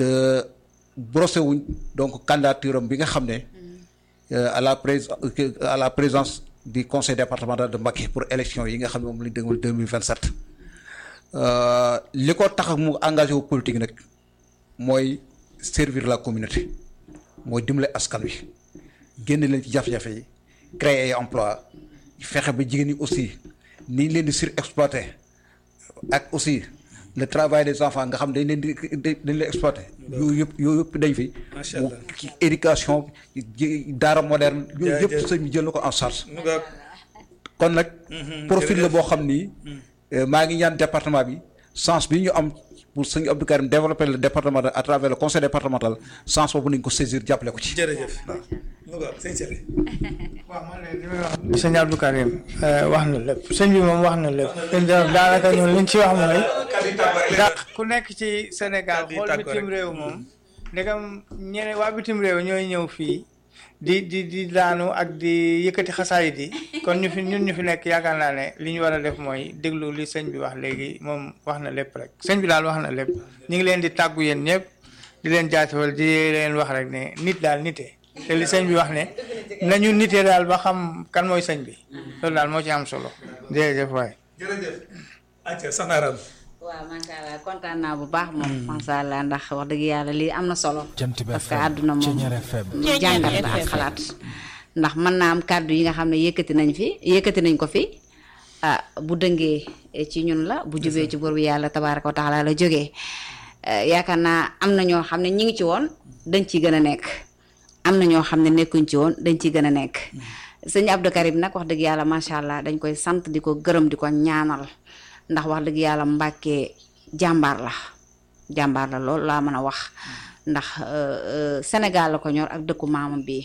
te brossé wuñ donc candidature am bi nga xam ne à la prés à la présence du conseil départemental de Mbacké pour élection yi nga xam ne moom lañ dégmal deux mille vingt sept li ko tax mu engagé wu politique nag mooy servir la communauté mooy dimbale askan wi génn leen ci jafe-jafe yi créer ay emploi fexe ba jigéen ñi aussi ni leen di surexploité ak aussi le travail des enfants nga xam dañ leen di dañ leen exploité yooyu yëpp yooyu yëpp dañ fi Macha Allah. ci éducation daara moderne yooyu yëpp Jaajëf. sëñ bi jël na ko en charge mu nga kon nag profil la jërëjëf. boo xam ni euh, maa ngi ñaan département bi sens bi ñu am pour sëñ Abdou Karim développer le département de- à travers le conseil départemental sens boobu nañ ko saisir jàppale ko ci jërëjëf mu nga sëñ Sele waaw man de li may wax sëñ Abdou Karim eh, wax na lépp sëñ bi moom wax na lépp daanaka ñun liñ ci wax mooy ndax ku nekk ci Sénégal Kàddu yi xool tàggoo bitim rek. réew moom ndegam ñeneen waa bitim réew ñooy ñëw fii di di di daanu ak di yëkkati xasaayit yi kon ñu fi ñun ñu fi nekk yaakaar naa ne li ñu war a def mooy déglu li sëñ bi wax léegi moom wax na lépp rek sëñ bi daal wax na lépp ñu ngi leen di tàggu yéen ñëpp di leen jaajëfal di leen wax rek ne nit daal nite te li sëñ bi wax ne nañu nite daal ba xam kan mooy sëñ bi loolu daal moo ci am solo jërëjëf waay jërëjëf acca soxna Aram waaw macha allah kontaan naa bu baax moom macha allah ndax wax dëgg yàlla lii am na solo. Jant bi parce que FM, àdduna moom Ceñeer FM. jàngat la ak xalaat. ndax mën naa am kàddu yi nga xam ne yëkkati nañ fi yëkkati nañ ko fi ah bu dëngee ci ñun la bu jubee ci bor bi yàlla tabaaraka wa taala la jógee Eh, yaakaar naa am na ñoo xam ne ñi ngi ci woon dañ ciy gën a nekk am na ñoo xam ne nekkuñ ci woon dañ ciy gën a nekk sëñ Abdou Karim nag wax dëgg yàlla macha allah dañ koy sant di ko gërëm di ko ñaanal ndax wax dëgg yàlla Mbàkke jàmbaar la jàmbaar la lool laa mën a wax ndax euh, euh, Sénégal la ko ñor ak dëkku maamam bi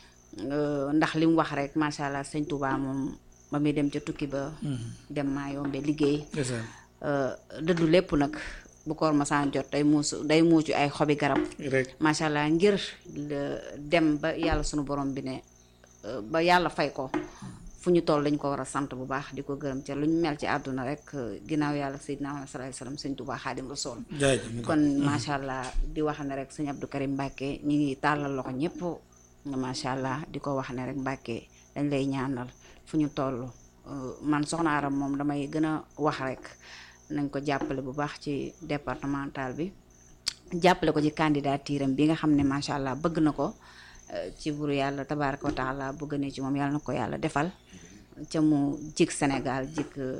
Euh, ndax li mu wax rek macha allah sëñ Touba moom ba muy dem ca tukki ba dem maa yombe liggéey euh, dëddu lépp nag bu koor masaan jot day muusu day muucu ay xobi garab rek macha allah ngir le- dem ba yàlla sunu borom bi ne euh, ba yàlla fay ko fu ñu toll dañ ko war a sant bu baax di ko gërëm ca lu ñu mel ci àdduna rek euh, ginnaaw yàlla Seydina Muhammad sallallahu alayhi wasallam sëñ Touba Xaadim Rasul jaajëf mu nga kon macha allah di wax ne rek sëñ Abdou Karim Mbacke ñi ngi tàllal loxo ñëpp macha allah di ko wax ne rek Mbacke dañ lay ñaanal fu ñu toll Euh, man soxna Aram moom damay gën a wax rek nañ ko jàppale bu baax ci départemental bi jàppale ko ci candidature am bi nga xam ne macha allah bëgg na ko euh, ci buru yàlla tabaaraka wa taala bëgg ne ci moom yàlla na ko yàlla defal ca mu jik Sénégal jik euh,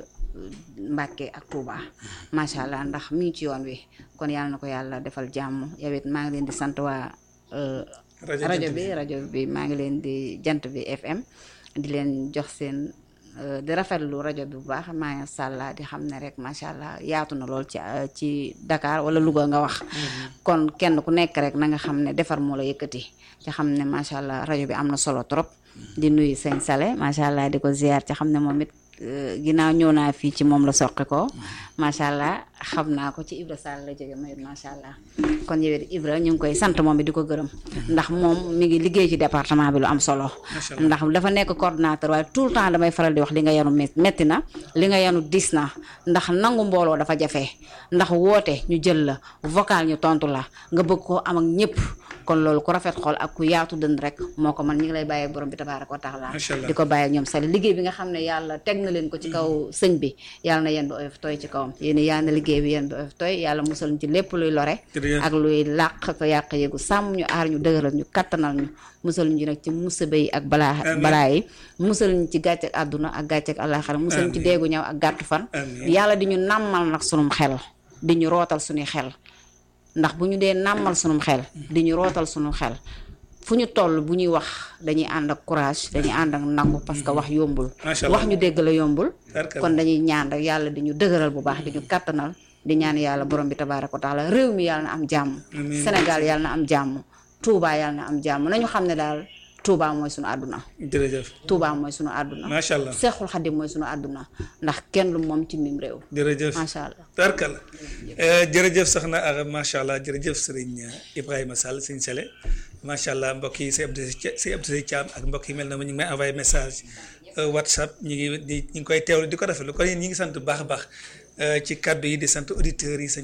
Mbàkke ak Touba macha allah ndax mi ngi ci yoon wi kon yàlla na ko yàlla defal jàmm yow it maa ngi leen di sant waa euh, Rajo rajo Jant bi rajo bi maa ngi leen di jant bi FM di leen jox seen euh, di rafetlu rajo bi bu baax macha allah di xam ne rek macha allah yaatu na lool ci euh, ci Dakar wala Louga nga wax. kon kenn ku nekk rek na nga xam ne defar moo la yëkkati ci xam ne macha allah rajo bi am na solo trop. di nuyu sëñ Sale macha allah di ko ziar ci xam ne moom it euh, ginnaaw ñëw naa fii ci moom la soqi ko macha allah xam naa ko ci Ibra Sall la jóge ma it macha allah kon yow it Ibra ñu ngi koy sant moom it di ko gërëm ndax moom mi ngi liggéey ci département bi lu am solo ndax dafa nekk coordonnateur waaye tout le temps damay faral di wax li nga yanu met- metti na li nga yanu dis na ndax nangu mbooloo dafa jafe ndax woote ñu jël la vocal ñu tontu la nga bëgg koo am ak ñëpp kon loolu ku rafet xool ak ku yaatu dënd rek moo ko man ñu ngi lay bàyyi borom bi tabaaraka wa taala Macha Allah. di ko bàyyi ak ñoom sali liggéey bi nga xam ne yàlla teg na leen ko ci kaw sëñ bi yàlla na yéen bi oyof tooy ci kawam yéen yàlla na liggéey bi yéen bi oyof tooy yàlla musal ñu ci lépp luy lore Jërëjëf. ak luy làq ko yàq yéegu sàmm ñu aar ñu dëgëral ñu kattanal ñu musal ñu nag ci musiba yi ak balaa Amiin. balaa yi musal ñu ci gàcce ak àdduna ak gàcce ak àllaaxira musal ñu ci Amiin. deegu ñëw ak gàttu fan Amiin. yàlla di ñu nàmmal nag sunum xel di ñu rootal suñuy xel ndax bu ñu dee nàmmal sunum xel di ñu rootal sunum xel fu ñu toll bu ñuy wax dañuy ànd ak courage dañuy ànd ak nangu parce que wax yombul Macha Allah. wax ñu dégg la yombul Tarkalla. kon dañuy ñaan rek yàlla di ñu dëgëral bu baax di ñu kattanal di ñaan yàlla borom bi tabaaraka wa taala réew mi yàlla na am jàmm Amiin. Sénégal yàlla na am jàmm Touba yàlla na am jàmm nañu xam ne daal Touba mooy sunu àdduna jërëjëf Touba mooy sunu àdduna macha allah Seexul Xadim mooy sunu àdduna ndax kenn lu moom ci mim réew jërëjëf macha allah tarkala jërëjëf soxna Aram macha allah jërëjëf sëriñ Ibrahima Sall sëriñ Sele macha allah mbokk yi si Abdou si Abdou Seye Thiam ak mbokk yi mel na ma ñu ngi may envoyé message euh, WhatsApp ñu ngi di ñu ngi koy teewlu di ko rafetlu kon yéen ñi ngi sant bu baax a baax euh, ci kaddu yi di sant auditeurs yi sëñ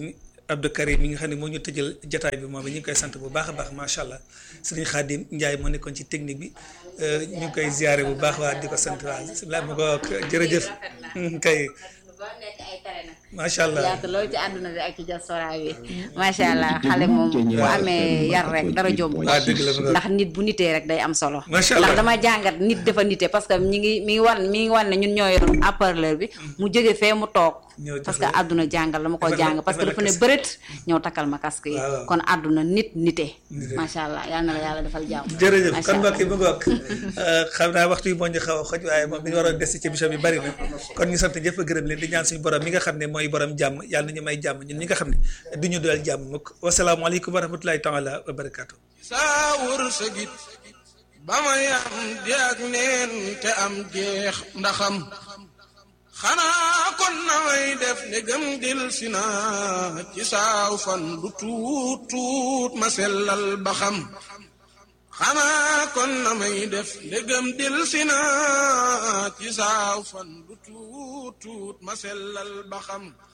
Abdou Karim mi nga xam ne moo ñu tëjal jataay bi moom it ñu ngi koy sant bu baax a baax macha allah sëriñ Khadim Ndiaye moo nekkoon ci technique bi ñu ngi koy ziare bu baax waa di ko sant waa bisimilah ma ko jërëjëf kay macha allah yaatu loolu ci àdduna bi ak ci diaspora bi macha allah xale moom bu amee yar rek dara jomb waaw dëgg la ndax nit bu nitee rek day am solo Macha Allah. ndax dama jàngat nit dafa nite parce que ñi ngi mi ngi wan mi ngi wan ne ñun ñoo yor haut-parleur bi mu jóge fee mu toog Ñëw jox parce que la- àdduna jàngal la ma ko defal la- jàng parce que defal la dafa ne casque. bërët ñëw takkal ma casque yi Waaw. kon àdduna nit nite Nite. macha allah yal na la yàlla defal jàmm jërëjëf Macha kon Allah. mbokk yi mu ngoog xam naa waxtu yi moo ñu xaw a xoj waaye moom bi ñu waroon des ci émission bi bari na kon ñu sant jëpp gërëm leen di ñaan suñu borom mi nga xam ne mooy borom jàmm yàlla na ñu may jàmm ñun ñi nga xam ne du ñu doyal jàmm mukk wasalaamaaleykum wa rahmatulahi taala wa barakaatu. saa wërsëgit ba may am di ak neen te am jeex ndaxam xanaa kon na may def ne gëm dil si naa ci saaw fan du tuut tuut ma sellal ba xam xanaa kon na may def ne gëm dil si naa ci saaw fan du tuut tuut ma sellal ba xam